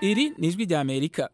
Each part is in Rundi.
iri ni ijwi rya amerika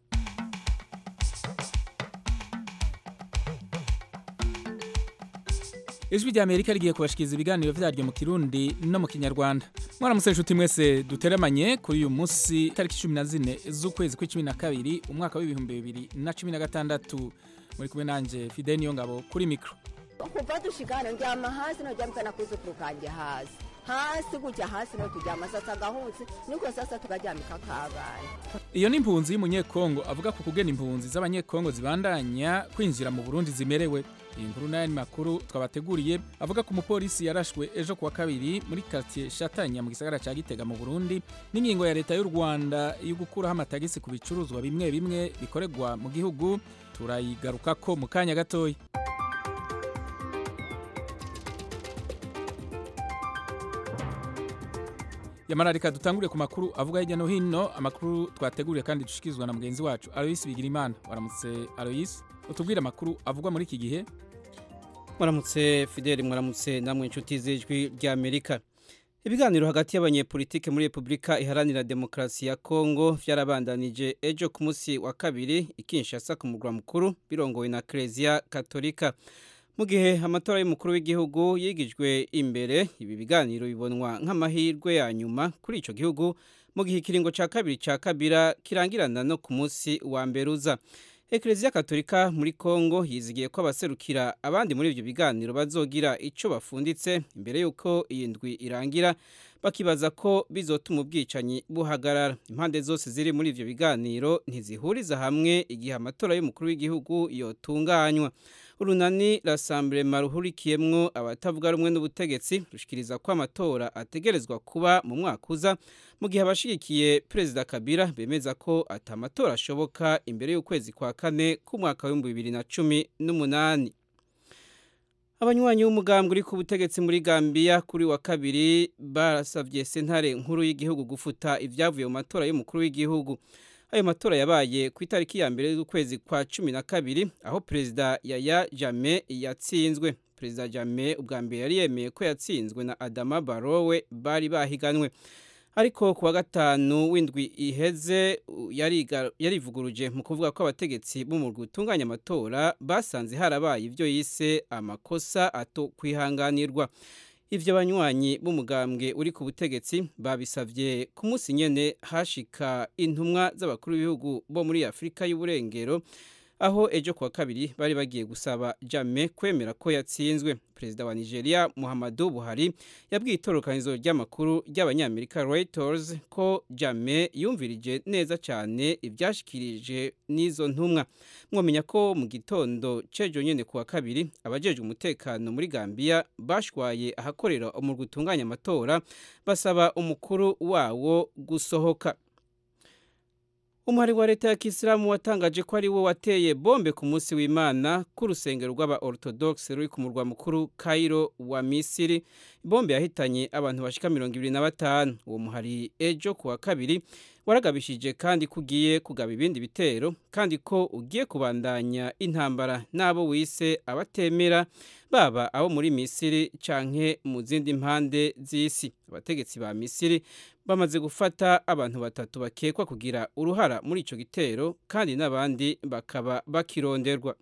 ijwi rya amerika rigiye kubashikiriza ibiganiro vyaryo mu kirundi no mu kinyarwanda mwaramutse inshuti mwese duteramanye kuri uyu munsi tariki cumi na zine z'ukwezi kw'icumi na kabiri umwaka w'ibihumbi bibiri na cumi na gatandatu muri kumwe nanje fide niyo ngabo kuri mikro kuva dushikana ndyama hasi noryamika na kuzukuru kanje hasi hasi gutya hasi no turyama sasa agahutse niko sasa tukaryamika kabana iyo ni impunzi y'umunyekongo avuga ku kugena impunzi z'abanyekongo zibandanya kwinjira mu burundi zimerewe iyi nkuru n'ayandi makuru twabateguriye avuga ko umupolisi yarashwe ejo kuwa kabiri muri quartier shatanya mu gisagara ca gitega mu burundi n'ingingo ya leta y'u rwanda yo gukuraho amatagisi ku bicuruzwa bimwe bimwe bikorerwa mu gihugu turayigarukako mu kanya gatoya yamara reka dutangure ku makuru avuga hirya no hino amakuru twateguriye kandi dushikirizwa na mugenzi wacu aloyisi bigirimana waramutse aloyisi utubwire amakuru avugwa muri iki gihe mwaramutse fideli mwaramutse namwe inshuti z'ijwi rya amerika ibiganiro hagati y'abanyepolitike muri repubulika iharanira demokarasi ya kongo vyarabandanije ejo ku munsi wa kabiri ikinshasa ku murwa mukuru birongowe na kereziya katolika mu gihe amatora y'umukuru w'igihugu yigijwe imbere ibi biganiro bibonwa nk'amahirwe ya nyuma kuri ico gihugu mu gihe ikiringo ca kabiri ca kabira kirangirana no ku munsi wa mbere uza ekereziya katolika muri kongo yizigiye ko abaserukira abandi muri ivyo biganiro bazogira ico bafunditse imbere y'uko iyi ndwi irangira bakibaza ko bizotuma ubwicanyi buhagarara impande zose ziri muri ivyo biganiro ntizihuriza hamwe igihe amatora y'umukuru w'igihugu yotunganywa urunani rasamburema ruhurikiyemwo abatavuga rumwe n'ubutegetsi rushikiriza ko amatora ategerezwa kuba mu mwaka uza mu gihe abashigikiye perezida kabila bemeza ko ati amatora ashoboka imbere y'ukwezi kwa kane k'umwaka w'ibihumbi bibiri na cumi n'umunani abanywanyi b'umugambwe uri ku butegetsi muri Gambia kuri wa kabiri barasavye sentare nkuru y'igihugu gufuta ivyavuye mu matora y'umukuru w'igihugu ayo matora yabaye ku itariki ya mbere z'ukwezi kwa cumi na kabiri aho perezida yaya jame yatsinzwe perezida jame ubwa mbere yari yemeye ko yatsinzwe na adama barowe bari bahiganwe ariko kuwa gatanu w'indwi iheze yarivuguruje mu kuvuga ko abategetsi b'umurwi utunganya amatora basanze harabaye ibyo yise amakosa ato kwihanganirwa ivyo banywanyi b'umugambwe uri ku butegetsi babisavye ku munsi nyene hashika intumwa z'abakuru b'ibihugu bo muri afurika y'uburengero aho ejo kuwa kabiri bari bagiye gusaba jame kwemera ko yatsinzwe perezida wa nigeria muhammadu buhari yabwiye itorokanizo ry'amakuru ry'abanyamerika reuters ko jame yumvirije neza cyane ibyashikirije n'izo ntumwa mwamenya ko mu gitondo cejo nyene kuwa kabiri abajejwe umutekano muri gambia bashwaye ahakorera umurwi utunganya amatora basaba umukuru wawo gusohoka umuhari wa leta ya kisilamu watangaje ko ari wo wateye bombe ku munsi w'imana ku rusengero rw'aba orthodox ruri ku murwa mukuru Cairo wa misiri bombe yahitanye abantu bashika mirongo ibiri na batanu uwo muhari ejo ku wa kabiri waragabishije kandi ko ugiye kugaba ibindi bitero kandi ko ugiye kubandanya intambara n'abo wise abatemera baba abo muri misiri canke mu zindi mpande z'isi abategetsi ba misiri bamaze gufata abantu batatu bakekwa kugira uruhara muri ico gitero kandi n'abandi bakaba bakironderwa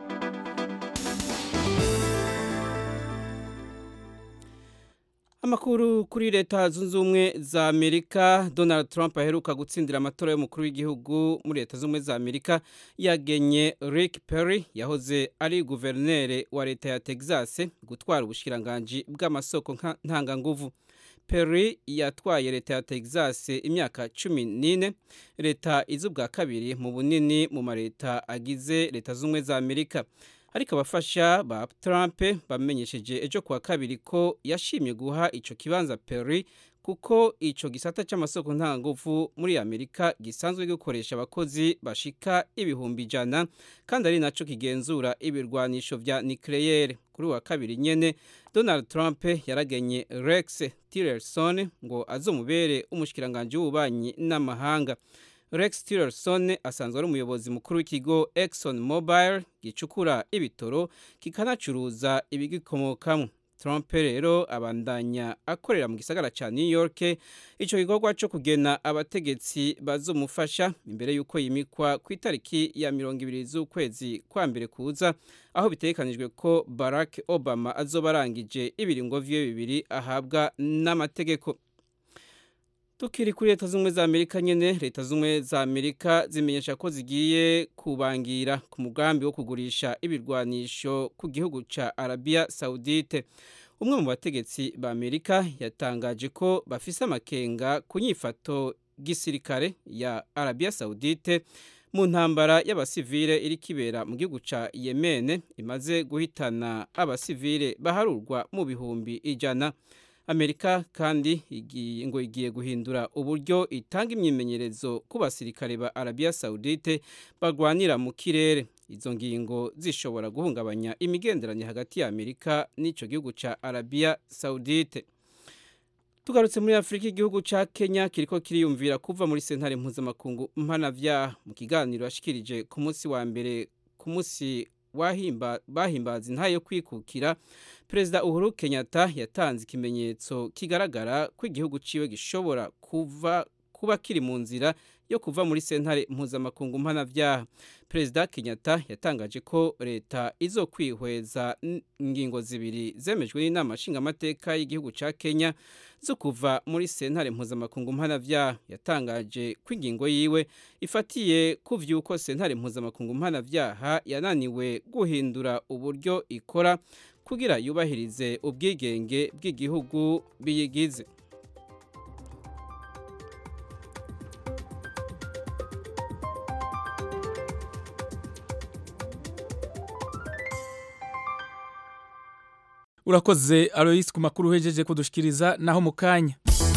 amakuru kuri leta zunze ubumwe za amerika donald trump aheruka gutsindira amatora y'umukuru w'igihugu muri leta zunze ubumwe za amerika yagenye rick perry yahoze ari guverineri wa leta ya texas gutwara ubushikiranganji bw'amasoko ntanganguvu perry yatwaye leta ya texas imyaka cumi n'ine leta izi ubwa kabiri mu bunini mu maleta agize leta zunze ubumwe za amerika ariko abafasha ba Trump bamenyesheje ejo kuwa kabiri ko yashimye guha ico kibanza Perry kuko ico gisata c'amasoko ntanguvu muri Amerika gisanzwe gikoresha abakozi bashika ibihumbi ijana kandi ari naco kigenzura ibirwanisho vya nucleaire kuri wa kabiri nyene Donald Trump yaragenye Rex Tillerson ngo azomubere umushikiranganje w'ububanyi n'amahanga Rex Tillerson asanzwe ari umuyobozi mukuru w'ikigo Exxon Mobil gicukura ibitoro kikanacuruza ibigikomokamwo Trump rero abandanya akorera mu gisagara ca New York ico gikorwa co kugena abategetsi bazomufasha imbere yuko yimikwa ku itariki ya mirongo ibiri z'ukwezi kwa mbere kuza aho bitegekanijwe ko Barack Obama azoba arangije ibiringo vyiwe bibiri ahabwa n'amategeko Tukiri kuri leta z'ubumwe za Amerika nyene leta z'ubumwe za Amerika zimenyesha ko zigiye kubangira ku mugambi wo kugurisha ibirwanisho ku gihugu ca Arabia Saudite umwe mu bategetsi ba Amerika yatangaje ko bafise amakenga ku nyifato gisirikare ya Arabia Saudite mu ntambara y'abasivile iri kibera mu gihugu ca Yemen imaze guhitana abasivile baharurwa mu bihumbi ijana Amerika kandi igiye ngo igiye guhindura uburyo itanga imyimenyerezo ku basirikare ba Arabia Saudite bagwanira mu kirere izo ngingo zishobora guhungabanya imigenderanire hagati ya Amerika n'ico gihugu ca Arabia Saudite Tugarutse muri Afrika igihugu ca Kenya kiriko kiriyumvira kuva muri sentare mpuzamakungu mpanavyaha mu kiganiro yashikirije ku munsi wa mbere ku munsi wahimba bahimbaza intayo yo kwikukira Perezida Uhuru Kenyatta yatanze ikimenyetso kigaragara ko igihugu ciwe gishobora kuva kuba kiri mu nzira yo kuva muri sentare mpuzamakungu mpanavyaha Perezida Kenyatta yatangaje ko leta izokwihweza ingingo zibiri zemejwe n'inama nshingamateka y'igihugu ca Kenya zo kuva muri sentare mpuzamakungu mpanavyaha yatangaje ko ingingo yiwe ifatiye ku vy'uko sentare mpuzamakungu mpanavyaha yananiwe guhindura uburyo ikora kugira yubahirize ubwigenge bw'igihugu biyigize urakoze Alois ku makuru uhejeje kudushikiriza naho mu kanya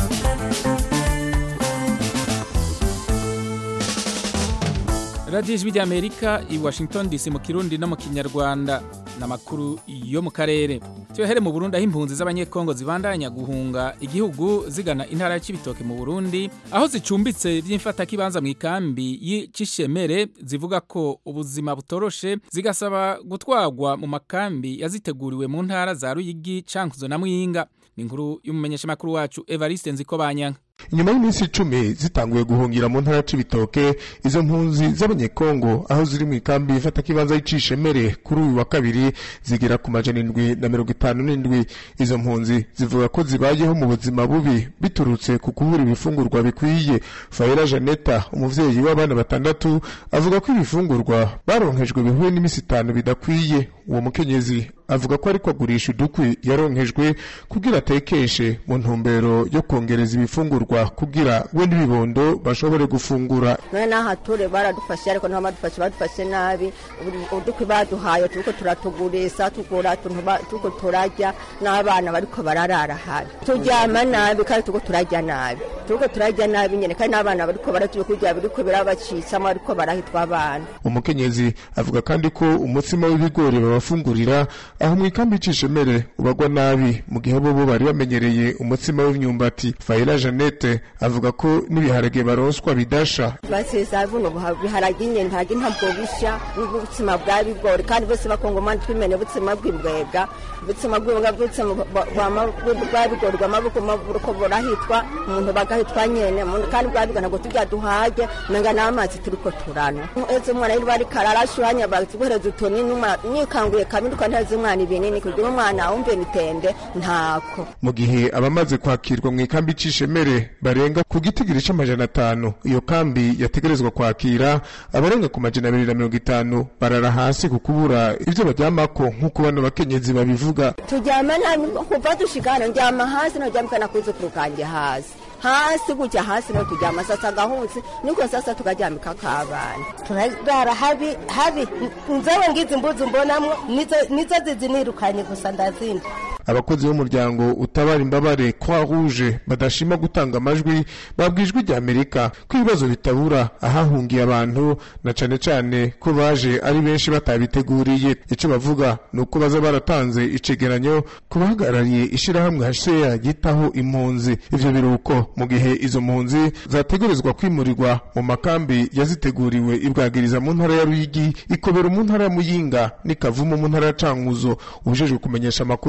radiyo ijwi ry'amerika i washington dc mu kirundi no mu kinyarwanda n'amakuru yo mu karere tuyahere mu burundi aho impunzi z'abanyekongo zibandanya guhunga igihugu zigana intara ya Cibitoke mu burundi aho zicumbitse by'imfatakibanza mu ikambi y'icishemere zivuga ko ubuzima butoroshe zigasaba gutwagwa mu makambi yaziteguriwe mu ntara za ruyigi cankuzo na mwinga ni inkuru y'umumenyeshamakuru wacu evariste nzikobanyanga nyuma y'iminsi icumi zitanguye guhungira mu ntara c'ibitoke izo mpunzi z'abanyekongo aho ziri mu ikambi ifata kibanza y'icishemere kuri uyu wa kabiri zigera ku majana indwi na mirongo itanu n'indwi izo mpunzi zivuga ko zibayeho mu buzima bubi biturutse ku kubura ibifungurwa bikwiye fayera janeta umuvyeyi w'abana batandatu avuga ko ibifungurwa baronkejwe bihuye n'iminsi itanu bidakwiye uwo mukenyezi avuga ko ariko agurisha udukwi yaronkejwe kugira atekeshe mu ntumbero yo kongereza ibifungurwa kugira we n'ibibondo bashobore gufungura none n'aha ture baradufashe ariko ntabwo badufashe badufashe nabi udukwi baduhaye turiko turatugurisa tugura tuko turarya n'abana bariko bararara habi turyama nabi kandi turiko turarya nabi turiko turarya nabi nyene kandi n'abana bariko baratuye kurya biriko birabacitsamo ariko barahitwa abana umukenyezi avuga kandi ko umutsima w'ibigori babafungurira aho mu ikambi y'icishemere ubagwa nabi mu gihe bo bari bamenyereye umutsima w'imyumbati fayira janete avuga ko n'ibiharage baronswa bidasha basesa buno biharage nyene ntabwo ntabwo bisha n'ubutsima bwa bigori kandi bose bakongomani twimene butsima bw'imbwega butsima bw'imbwega butsima bwa bigori bw'amaboko maburuko burahitwa umuntu bagahitwa nyene kandi bwa bigori ntabwo turya duhaje menga n'amazi turiko turana eze umwana yari bari kararashuhanya batiguhereza utoni nikanguye kabiri ukanteza umwana ibinini kugira umwana wumve mitende ntako mu gihe abamaze kwakirwa mu ikambi c'ishemere barenga ku gitigiri c'amajana atanu iyo kambi yategerezwa kwakira abarenga ku majana abiri na mirongo itanu barara hasi ku kubura ivyo baryamako nk'uko bano bakenyezi babivuga turyama nabi kuva dushika hano ndyama hasi noryamika nakuzukuru kanje hasi hasi gutya hasi no turyama sasa agahunsi niko sasa tukaryamika kabana turarara habi habi nzewe ngizi mbuzi mbonamwo nizo nizo zizinirukanye gusa ndazindi abakozi b'umuryango utabara imbabare croix rouge badashima gutanga amajwi babwijwe rya amerika ko ibibazo bitabura ahahungiye abantu na cane cane ko baje ari benshi batabiteguriye ico bavuga ni uko baza baratanze icegeranyo ku bahagarariye ishirahamwe hcr ryitaho impunzi ivyo biruko mu gihe izo mpunzi zategerezwa kwimurirwa mu makambi yaziteguriwe ibwagiriza mu ntara ya ruyigi ikobera mu ntara ya muyinga n'ikavumu mu ntara ya cankuzo ubujejwe kumenyesha amakuru mu biro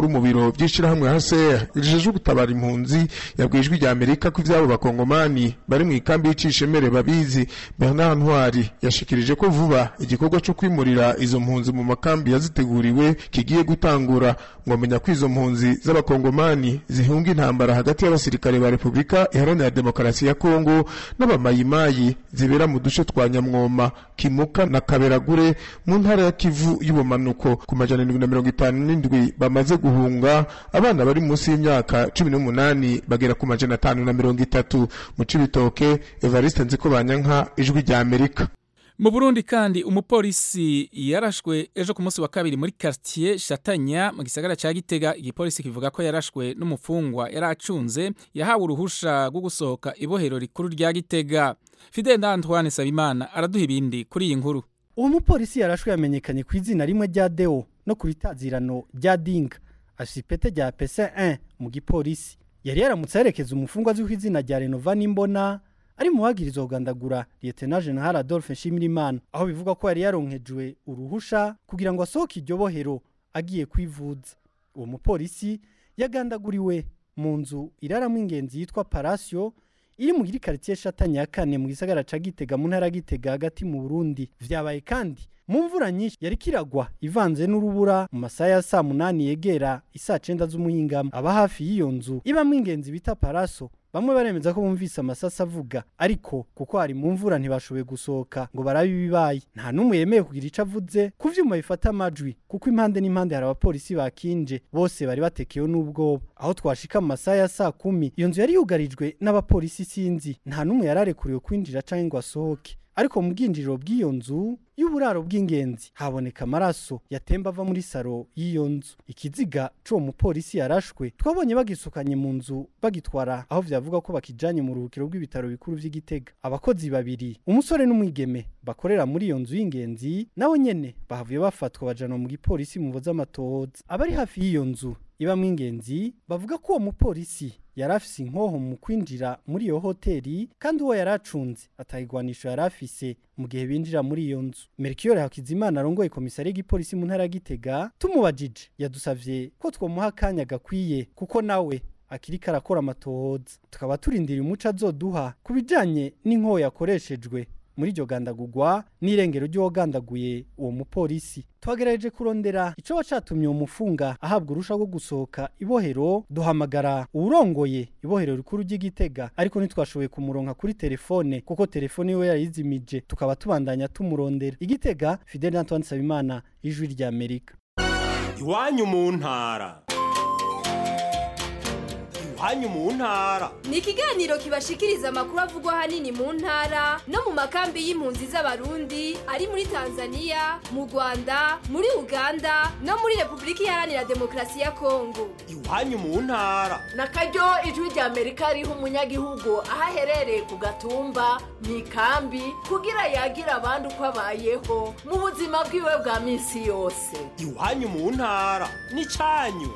ibiro by'ishirahamwe HCR rijejwe gutabara impunzi yabwiye ijwi rya Amerika ko ivyabo bakongomani bari mu ikambi y'icishemere babizi Bernard Ntwari yashikirije ko vuba igikorwa cyo kwimurira izo mpunzi mu makambi yaziteguriwe kigiye gutangura ngo amenya ko izo mpunzi z'abakongomani zihunga intambara hagati y'abasirikare ba Repubulika Iharanira Demokarasi ya Kongo n'abamayimayi zibera mu duce twa Nyamwoma Kimuka na Kaberagure mu ntara ya Kivu y'ubumanuko ku majana indwi na mirongo itanu n'indwi bamaze guhunga abana bari munsi y'imyaka cumi n'umunani bagera ku majana atanu na mirongo itatu mu Cibitoke Evariste Nzikobanyanka ijwi rya Amerika mu burundi kandi umupolisi yarashwe ejo ku munsi wa kabiri muri quartier shatanya mu gisagara ca gitega igipolisi kivuga ko yarashwe n'umufungwa yari acunze yahawe uruhusha rwo gusohoka ibohero rikuru rya gitega fidel antoine sabimana araduha ibindi kuri iyi nkuru uwo mupolisi yarashwe yamenyekanye ku izina rimwe rya deo no ku ritazirano rya dinga afise ipete rya pc1 mu gipolisi yari yaramutse aherekeza umufungwa azwi ku izina rya renova n'imbona ari mu bagirizwa kugandagura Lieutenant General Adolphe Nshimirimana aho bivuga ko yari yaronkejwe uruhusha kugira ngo asohoke iryo bohero agiye kwivuza uwo mupolisi yagandaguriwe mu nzu iraramo ingenzi yitwa Palacio iri mu quartier Shatanya ya kane mu gisagara ca Gitega mu ntara Gitega hagati mu Burundi vyabaye kandi mu mvura nyinshi yari kiragwa ivanze n'urubura mu masaha ya saa munani yegera isaa cenda z'umuhingamo aba hafi y'iyo nzu ibamwo ingenzi bita Palaso bamwe baremeza ko bumvise amasasa avuga ariko kuko hari mu mvura ntibashoboye gusohoka ngo barabe ibibaye nta n'umwe yemeye kugira ico avuze ku vyuma bifata amajwi kuko impande n'impande hari abapolisi bakinje bose bari batekewe n'ubwoba aho twashika mu masaha ya saa kumi iyo nzu yari yugarijwe n'abapolisi sinzi nta n'umwe yararekuriwe kwinjira canke ngo asohoke ariko mu bwinjiriro bw'iyo nzu y'uburaro bw'ingenzi haboneka amaraso yatemba ava muri saro y'iyo nzu ikiziga c'uwo mupolisi yarashwe twabonye bagisukanye mu nzu bagitwara aho vyavuga ko bakijanye mu ruhukiro rw'ibitaro bikuru vy'igitega abakozi babiri umusore n'umwigeme bakorera muri iyo nzu y'ingenzi nabo nyene bahavuye bafatwa bajanwa mu gipolisi mu amatohoza abari hafi y'iyo nzu ibamwo ingenzi bavuga ko uwo mupolisi yari afise inkoho mu kwinjira muri iyo hoteli kandi uwo yari acunze atayigwanisho yari afise mu gihe binjira muri iyo nzu merikiyore hakizimana arongoye komisari y'igipolisi mu ntara ya gitega tumubajije yadusavye ko twomuha akanya gakwiye kuko nawe akiriko arakora amatohoza tukaba turindiriye umuco azoduha ku bijanye n'inkoho yakoreshejwe muri iryo gandagurwa n'irengero ry'uwagandaguye uwo mupolisi twagerageje kurondera ico wacatumye uwo mufunga ahabwa urusha rwo gusohoka ibohero duhamagara uwurongoye ibohero rikuru ry'igitega ariko ntitwashoboye kumuronka kuri telefone kuko telefone yiwe yarayizimije tukaba tubandanya tumurondera igitega fidel antoine nsabimana ijwi rya amerika iwanyu mu ntara iwanyu mu ntara ni ikiganiro kibashikiriza amakuru avugwa ahanini mu ntara no mu makambi y'impunzi z'abarundi ari muri tanzania mu rwanda muri uganda no muri repubulika iharanira demokarasi ya kongo iwanyu mu ntara na karyo ijwi rya amerika riha umunyagihugu aho aherereye ku gatumba mu ikambi kugira yagira abandi uko abayeho mu buzima bwiwe bwa minsi yose iwanyu mu ntara n'icanyu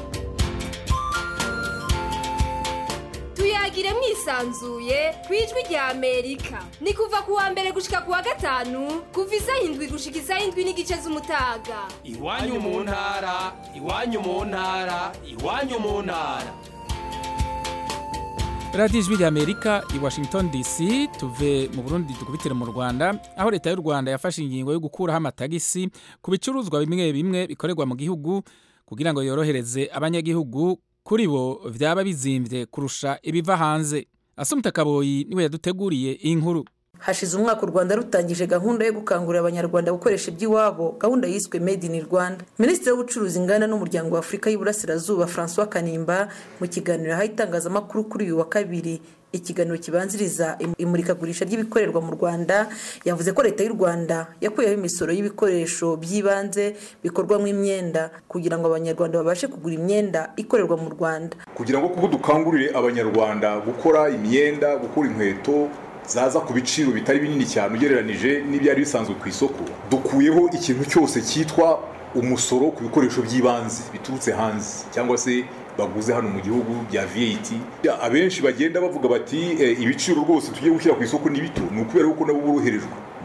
tuyagire mwisanzuye ku ijwi rya amerika ni kuva ku wa mbere gushika ku wa gatanu kuva isaha indwi gushika isaha indwi n'igice z'umutaga iwanyu mu ntara iwanyu mu ntara iwanyu mu ntara radiyo ijwi rya amerika i washington dc tuve mu burundi dukubitire mu rwanda aho leta y'u rwanda yafashe ingingo yo gukuraho amatagisi ku bicuruzwa bimwe bimwe bikorerwa mu gihugu kugira ngo yorohereze abanyagihugu kuri bo byaba bizimbye kurusha ibiva hanze asumta kaboyi niwe yaduteguriye iyi nkuru hashize umwaka u rwanda rutangije gahunda yo gukangurira abanyarwanda gukoresha iby'iwabo gahunda yiswe made in rwanda minisitiri w'ubucuruzi inganda n'umuryango wa afurika y'iburasirazuba francois kanimba mu kiganiro yahaye itangazamakuru kuri uyu wa kabiri ikiganiro kibanziriza imurikagurisha ry'ibikorerwa mu rwanda yavuze ko leta y'u rwanda yakuyeho imisoro y'ibikoresho by'ibanze bikorwamo imyenda kugira ngo abanyarwanda babashe kugura imyenda ikorerwa mu rwanda kugira ngo kuko dukangurire abanyarwanda gukora imyenda gukora inkweto zaza ku biciro bitari binini cyane ugereranije n'ibyari bisanzwe ku isoko dukuyeho ikintu cyose cyitwa umusoro ku bikoresho by'ibanze biturutse hanze cyangwa se baguze hano mu gihugu bya VAT abenshi bagenda bavuga bati ibiciro rwose tugiye gushyira ku isoko ni bito ni ukubera ko nabo boroherejwe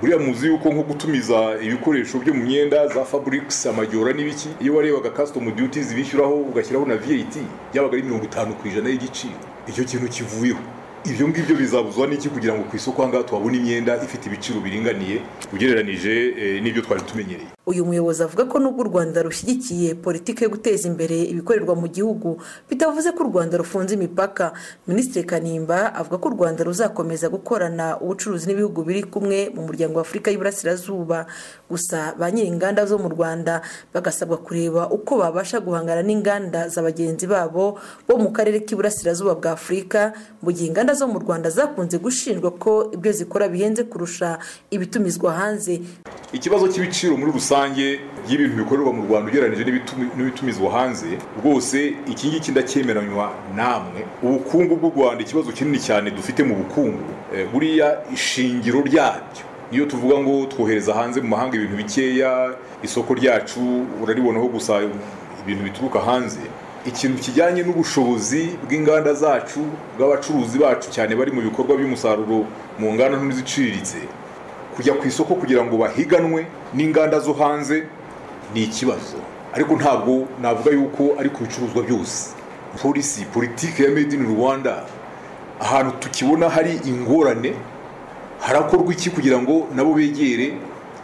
buriya muzi yuko nko gutumiza ibikoresho byo mu myenda za fabrics amajyora n'ibiki iyo warebaga custom duties bishyuraho ugashyiraho na VAT byabaga ari mirongo itanu ku ijana y'igiciro icyo kintu kivuyeho ibyo ngibyo bizabuzwa n'iki kugira ngo ku isoko ahangaha tuhabone imyenda ifite ibiciro biringaniye ugereranije eh, n'ibyo twari tumenyereye uyu muyobozi avuga ko nubwo u rwanda rushyigikiye politiki yo guteza imbere ibikorerwa mu gihugu bitavuze ko u rwanda rufunze imipaka minisitiri kanimba avuga ko u rwanda ruzakomeza gukorana ubucuruzi n'ibihugu biri kumwe mu muryango wa afurika y'iburasirazuba gusa ba nyir'inganda zo mu rwanda bagasabwa kureba uko babasha guhangana n'inganda za bagenzi babo bo mu karere k'iburasirazuba bwa afurika mu gihe inganda zo mu rwanda zakunze gushinjwa ko ibyo zikora bihenze kurusha ibitumizwa hanze ikibazo cy'ibiciro muri rusange y'ibintu bikorerwa mu rwanda ugereranyije n'ibitumi- n'ibitumizwa hanze rwose iki ngiki ndacyemeranywa namwe ubukungu bw'u rwanda ikibazo kinini cyane dufite mu bukungu eh, buriya ishingiro ryabyo iyo tuvuga ngo twohereza hanze mu mahanga ibintu bikeya isoko ryacu uraribonaho gusa ibintu bituruka hanze ikintu kijyanye n'ubushobozi bw'inganda zacu bw'abacuruzi bacu cyane bari mu bikorwa by'umusaruro mu nganda nto n'iziciriritse kujya ku isoko kugira ngo bahiganwe n'inganda zo hanze ni ikibazo ariko ntabwo navuga yuko ari ku bicuruzwa byose polisi politiki ya made in rwanda ahantu tukibona hari ingorane harakorwa iki kugira ngo nabo begere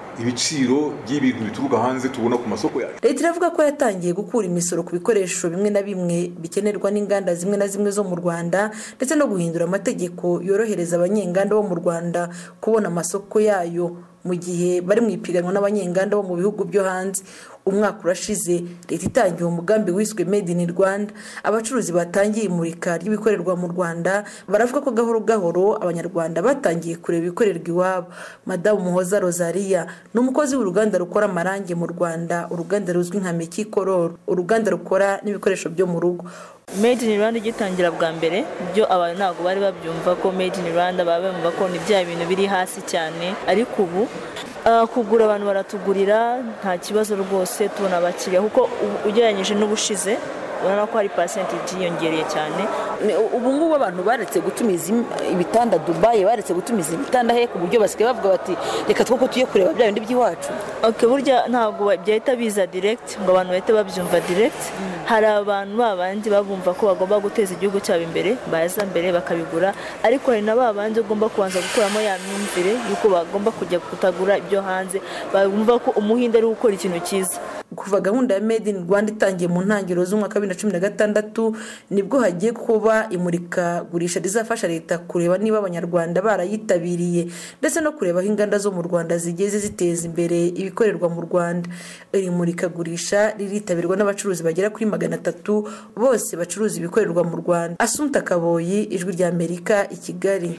ibiciro by'ibintu bituruka hanze tubona ku masoko yacu leta iravuga ko yatangiye gukura imisoro ku bikoresho bimwe na bimwe bikenerwa n'inganda zimwe na zimwe zo mu rwanda ndetse no guhindura amategeko yorohereza abanyenganda bo mu rwanda kubona amasoko yayo mu gihe bari mu ipiganwa n'abanyenganda bo mu bihugu byo hanze umwaka urashize leta itangiye umugambi wiswe made in rwanda abacuruzi batangiye imurika ry'ibikorerwa mu rwanda baravuga ko gahoro gahoro abanyarwanda batangiye kureba ibikorerwa iwabo madamu muhoza rosaria ni umukozi w'uruganda rukora amarangi mu rwanda uruganda ruzwi nka meki kororo uruganda rukora n'ibikoresho byo mu rugo made in rwanda igitangira bwa mbere byo abantu ntabwo bari babyumva ko made in rwanda baba bumva ko ni bya bintu biri hasi cyane ariko ubu ah, kugura abantu baratugurira nta kibazo rwose tubona abakiriya kuko ubu- ugereranyije n'ubushize urabona ko hari percentage yiyongereye cyane Ni- ubu ngubu abantu baretse gutumiza im- ibitanda dubayi baretse gutumiza ibitanda he ku buryo basigaye bavuga bati reka two tuye kureba bya bindi by'iwacu ok burya ntabwo ba- byahita biza direct ngo abantu bahite babyumva direct hari abantu babandi babumva ko bagomba guteza igihugu cyabo imbere baza mbere bakabigura ariko hari na babandi ugomba kubanza gukuramo ya myumvire y'uko bagomba kujya kutagura ibyo hanze bumva ko umuhinde ari gukora ikintu cyiza kuva gahunda ya made in rwanda itangiye mu ntangiriro z'umwaka wa bibiri na cumi na gatandatu nibwo hagiye kuba imurikagurisha rizafasha leta kureba niba abanyarwanda barayitabiriye ndetse no kureba aho inganda zo mu rwanda zigeze ziteza imbere ibikorerwa mu rwanda iri murikagurisha riritabirwa n'abacuruzi bagera kuri magana atatu bose bacuruza ibikorerwa mu rwanda asunta kaboyi ijwi rya amerika i kigali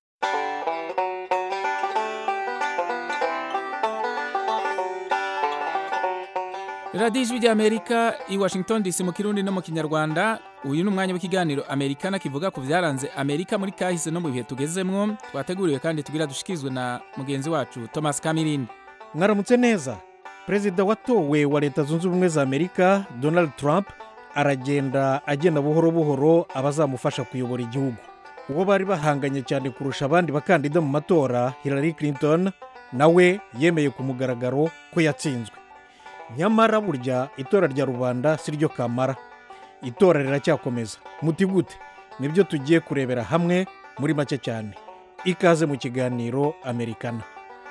radiyo ijwi ry'amerika i washington dc mu kirundi no mu kinyarwanda uyu ni umwanya w'ikiganiro amerikana kivuga ku byaranze amerika muri kahise no mu bihe tugezemwo twateguriwe kandi tugira dushikirizwe na mugenzi wacu thomas kamirindi mwaramutse neza perezida watowe wa leta zunze ubumwe za amerika donald trump aragenda agenda buhoro buhoro abazamufasha kuyobora igihugu uwo bari bahanganye cyane kurusha abandi bakandida mu matora hillary clinton nawe yemeye ku mugaragaro ko yatsinzwe nyamara burya itora rya rubanda si ryo kamara itora riracyakomeza muti gute nibyo tugiye kurebera hamwe muri make cyane ikaze mu kiganiro amerikana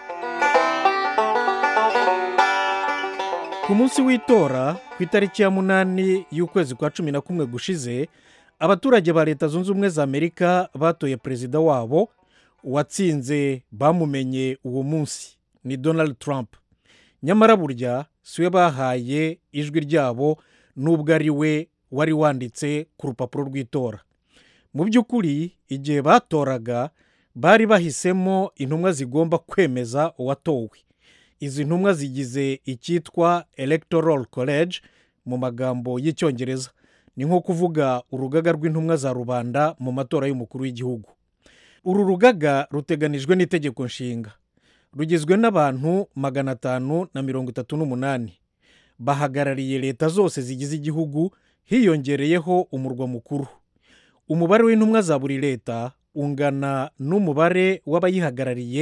ku munsi w'itora ku itariki ya munani y'ukwezi kwa cumi na kumwe gushize abaturage ba leta zunze ubumwe za amerika batoye perezida wabo uwatsinze bamumenye uwo munsi ni donald trump nyamara burya si we bahaye ijwi ryabo n'ubwo ari we wari wanditse ku rupapuro rw'itora mu by'ukuri igihe batoraga bari bahisemo intumwa zigomba kwemeza uwatowe izi ntumwa zigize icyitwa electoral college mu magambo y'icyongereza ni nko kuvuga urugaga rw'intumwa za rubanda mu matora y'umukuru w'igihugu uru rugaga ruteganijwe n'itegeko nshinga rugizwe n'abantu magana atanu na mirongo itatu n'umunani bahagarariye leta zose zigize igihugu hiyongereyeho umurwa mukuru umubare w'intumwa za buri leta ungana n'umubare w'abayihagarariye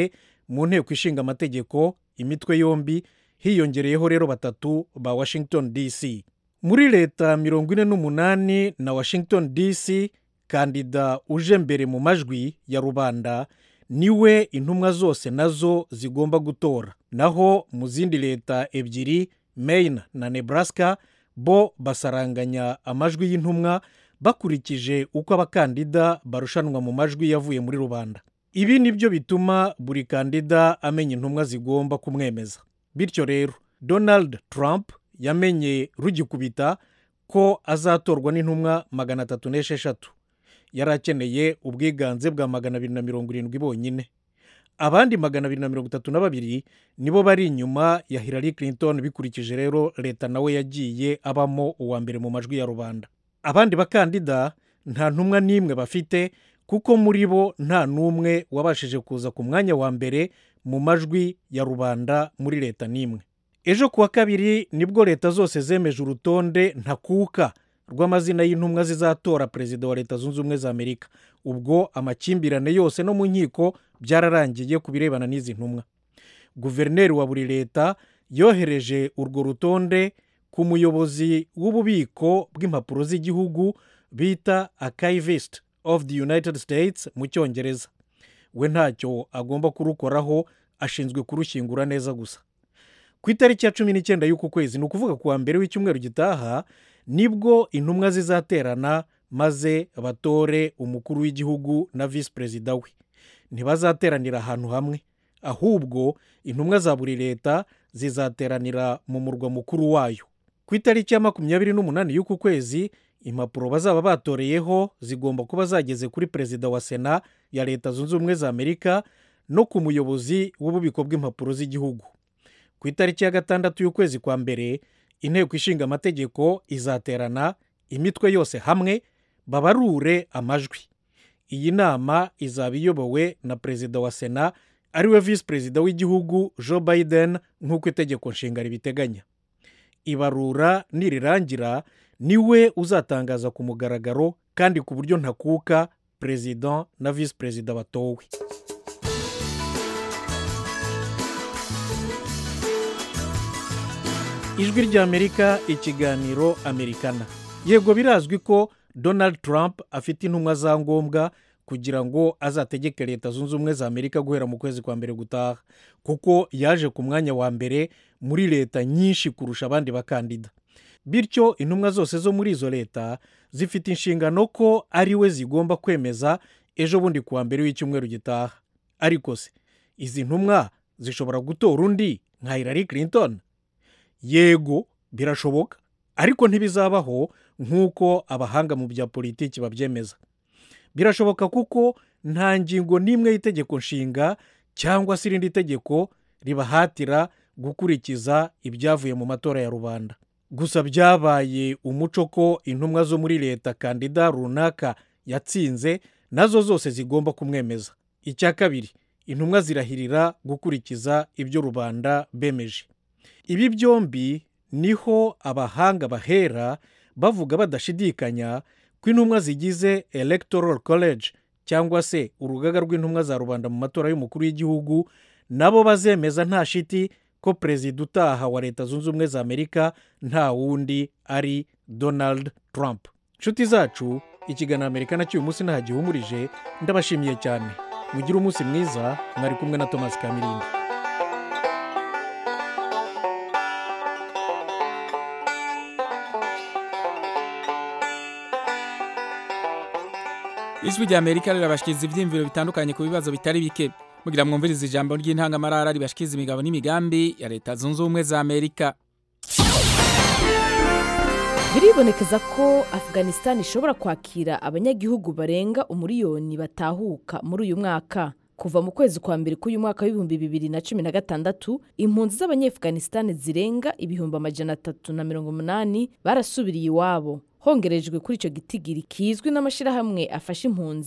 mu nteko ishinga amategeko imitwe yombi hiyongereyeho rero batatu ba washington dc muri leta mirongo ine n'umunani na washington dc kandida uje mbere mu majwi ya rubanda niwe intumwa zose nazo zigomba gutora naho mu zindi leta ebyiri maine na nebraska bo basaranganya amajwi y'intumwa bakurikije uko abakandida barushanwa mu majwi yavuye muri rubanda ibi ni byo bituma buri kandida amenya intumwa zigomba kumwemeza bityo rero donald trump yamenye rugikubita ko azatorwa n'intumwa magana atatu n'esheshatu yari akeneye ubwiganze bwa magana abiri na mirongo irindwi bonyine abandi magana abiri na mirongo itatu na babiri nibo bari inyuma ya hillary clinton bikurikije rero leta nawe yagiye abamo uwa mbere mu majwi ya rubanda abandi bakandida nta ntumwa n'imwe bafite kuko muri bo nta n'umwe wabashije kuza ku mwanya wa mbere mu majwi ya rubanda muri leta n'imwe ejo ku wa kabiri nibwo leta zose zemeje urutonde ntakuka rw'amazina y'intumwa zizatora perezida wa leta zunze ubumwe za amerika ubwo amakimbirane yose no mu nkiko byararangiye ku birebana n'izi ntumwa guverineri wa buri leta yohereje urwo rutonde ku muyobozi w'ububiko bw'impapuro z'igihugu bita akayivist of the united states mu cyongereza we ntacyo agomba kurukoraho ashinzwe kurushyingura neza gusa ku itariki ya cumi n'icyenda y'uku kwezi ni ukuvuga ku wa mbere w'icyumweru gitaha nibwo intumwa zizaterana maze batore umukuru w'igihugu na visi perezida we ntibazateranira ahantu hamwe ahubwo intumwa za buri leta zizateranira mu murwa mukuru wayo ku itariki ya makumyabiri n'umunani y'uku kwezi impapuro bazaba batoreyeho zigomba kuba zageze kuri perezida wa sena ya leta zunze ubumwe za amerika no ku muyobozi w'ububiko bw'impapuro z'igihugu ku itariki ya gatandatu y'ukwezi kwa mbere inteko ishinga amategeko izaterana imitwe yose hamwe babarure amajwi iyi nama izaba iyobowe na perezida wa sena ariwe visi perezida w'igihugu joe biden nk'uko itegeko nshinga ribiteganya ibarura nirirangira niwe uzatangaza ku mugaragaro kandi ku buryo ntakuka perezida na visi perezida batowe ijwi ry'amerika ikiganiro amerikana yego birazwi ko donald trump afite intumwa za ngombwa kugira ngo azategeke leta zunze ubumwe za amerika guhera mu kwezi kwa mbere gutaha kuko yaje ku mwanya wa mbere muri leta nyinshi kurusha abandi bakandida bityo intumwa zose zo muri izo leta zifite inshingano ko ari we zigomba kwemeza ejo bundi ku wa mbere w'icyumweru gitaha ariko se izi ntumwa zishobora gutora undi nka hillary clinton yego birashoboka ariko ntibizabaho nk'uko abahanga mu bya politiki babyemeza birashoboka kuko nta ngingo n'imwe y'itegeko nshinga cyangwa se irindi tegeko ribahatira gukurikiza ibyavuye mu matora ya rubanda gusa byabaye umuco ko intumwa zo muri leta kandida runaka yatsinze nazo zose zigomba kumwemeza icya kabiri intumwa zirahirira gukurikiza ibyo rubanda bemeje ibi byombi niho abahanga bahera bavuga badashidikanya ko intumwa zigize electoral college cyangwa se urugaga rw'intumwa za rubanda mu matora y'umukuru w'igihugu nabo bazemeza nta shiti ko perezida utaha wa leta zunze ubumwe za amerika nta wundi ari donald trump inshuti zacu ikiganiro amerika nacyo uyu munsi nta gihumurije ndabashimiye cyane mugire umunsi mwiza mwari kumwe na thomas kamirindi ijwi rya amerika rirabashikiriza ibyiyumviro bitandukanye ku bibazo bitari bike mugira mwumvirize ijambo ry'intangamarara ribashikiriza imigabo n'imigambi ya leta zunze ubumwe za amerika biribonekeza ko afghanistan ishobora kwakira abanyagihugu barenga umuriyoni batahuka muri uyu mwaka kuva mu kwezi kwa mbere k'uyu mwaka w'ibihumbi bibiri na cumi na gatandatu impunzi z'abanyefuganisitani zirenga ibihumbi amajana atatu na mirongo umunani barasubiriye iwabo hongerejwe kuri icyo gitigiri kizwi n'amashyirahamwe afasha impunzi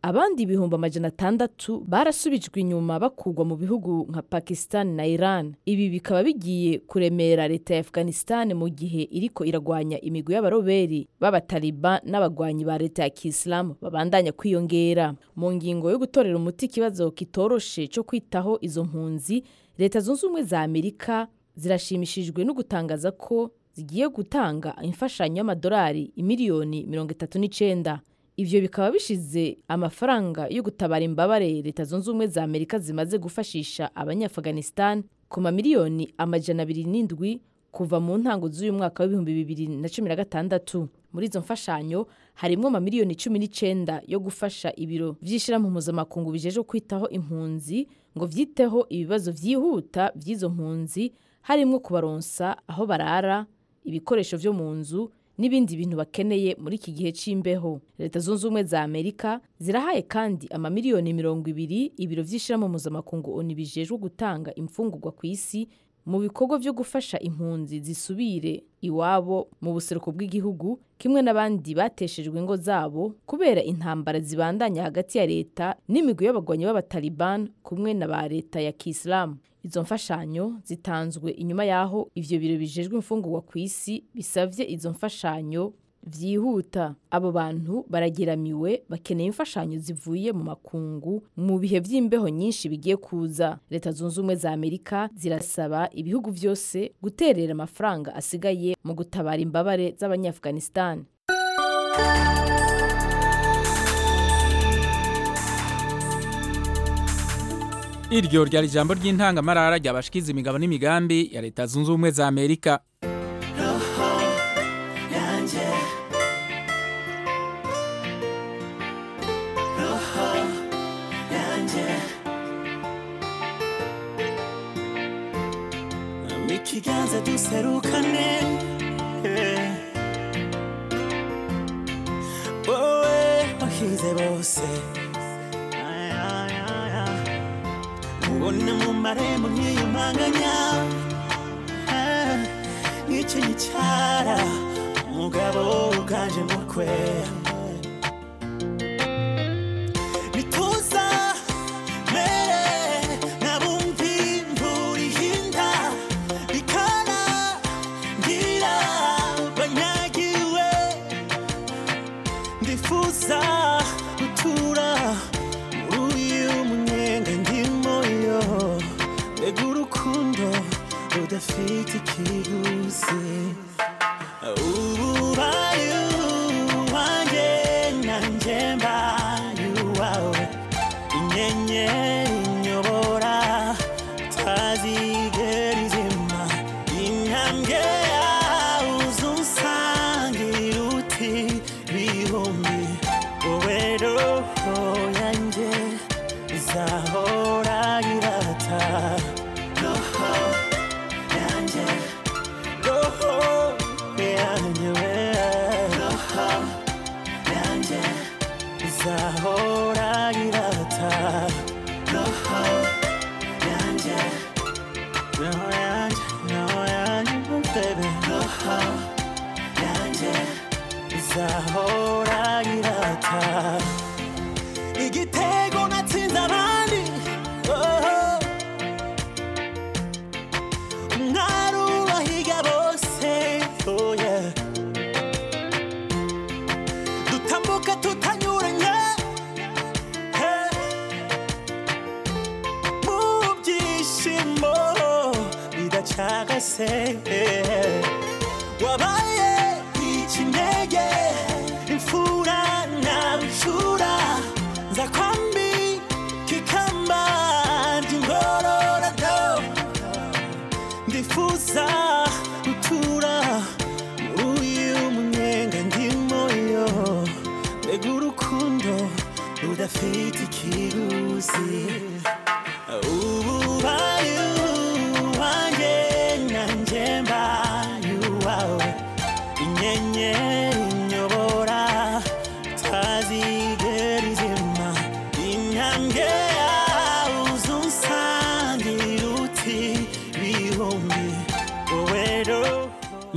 abandi ibihumbi amajana atandatu barasubijwe inyuma bakugwa mu bihugu nka pakistan na iran ibi bikaba bigiye kuremera leta ya afghanistan mu gihe iriko iragwanya imigwi y'abaroberi b'abataliban n'abagwanyi ba leta ya kisilamu babandanya kwiyongera mu ngingo yo gutorera umuti ikibazo kitoroshe cyo kwitaho izo mpunzi leta zunze ubumwe za amerika zirashimishijwe no gutangaza ko zigiye gutanga imfashanyo y'amadolari imiliyoni mirongo itatu n'icenda ivyo bikaba bishize amafaranga yo gutabara imbabare leta zunze ubumwe za amerika zimaze gufashisha abanyaafghanistan ku mamiliyoni amajana abiri n'indwi kuva mu ntango z'uyu mwaka w'ibihumbi bibiri na cumi na gatandatu muri izo mfashanyo harimwo amamiliyoni cumi n'icenda yo gufasha ibiro vy'ishirahamwe mpuzamakungu bijeje kwitaho impunzi ngo vyiteho ibibazo vyihuta vy'izo mpunzi harimwo kubaronsa aho barara ibikoresho vyo mu nzu n'ibindi bintu bakeneye muri iki gihe c'imbeho leta zunze ubumwe za amerika zirahaye kandi amamiliyoni mirongo ibiri ibiro vy'ishirahamwe mpuzamakungu oni bijejwe gutanga imfungurwa ku isi mu bikorwa vyo gufasha impunzi zisubire iwabo mu buseruko bw'igihugu kimwe n'abandi bateshejwe ingo zabo kubera intambara zibandanya hagati ya leta n'imigwi y'abagwanyi b'abataliban kumwe na ba leta ya kisilamu izo mfashanyo zitanzwe inyuma y'aho ivyo biro bijejwe imfungurwa ku isi bisavye izo mfashanyo vyihuta abo bantu barageramiwe bakeneye imfashanyo zivuye mu makungu mu bihe vy'imbeho nyinshi bigiye kuza leta zunze ubumwe za amerika zirasaba ibihugu vyose guterera amafaranga asigaye mu gutabara imbabare z'abanyaafghanistan iryo ryari ijambo ry'intangamarara ryabashikiza imigabo n'imigambi ya leta zunze ubumwe za amerika ikiganza duserukane eh. wowe wahize bose Ay, ay, ay, ay. ubona mu marembo nkiyumanganya Ah, nk'icyo gicara umugabo uganje mukwe nituza mere nabumvi imvura ihinda bikana ngira banyagiwe ndifuza gutura muri uyu munyenga ndimo yo mbega urukundo rudafite ikiguzi ubaye uwanjye nanjye mbaye uwawe inyenyeri inyobora tazigera izima intambwe yawe uzunsangira uti bihumbi wowe roho yanjye izahora irata roho yanjye roho yanjye we roho yanjye izahora irata roho yanjye roho yanjye roho yanjye oh baby roho yanjye izahora irata igitego natsinze abandi oh. umwari ubahiga bose oh yeah. dutambuka tutanyuranye hey. mu byishimo bidacagase hey. wabaye ikinege imfura na bucura nza kwambi kikamba ndi ngororado ndifuza gutura muri uyu munyenga ndimo yo mbega urukundo rudafite ikiguzi ubaye uwanjye nanjye mbaye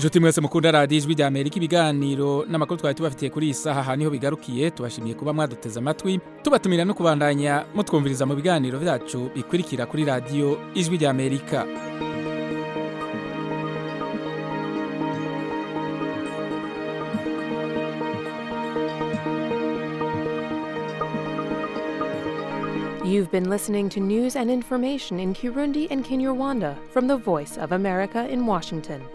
inshuti mwese mukunda radiyo ijwi rya amerika ibiganiro n'amakuru twari tubafitiye kuri iyi saha aha niho bigarukiye tubashimiye kuba mwaduteze amatwi tubatumira no kubandanya mutwumviriza mu biganiro byacu bikurikira kuri radiyo ijwi rya amerika You've been listening to news and information in Kirundi and Kinyarwanda from the Voice of America in Washington.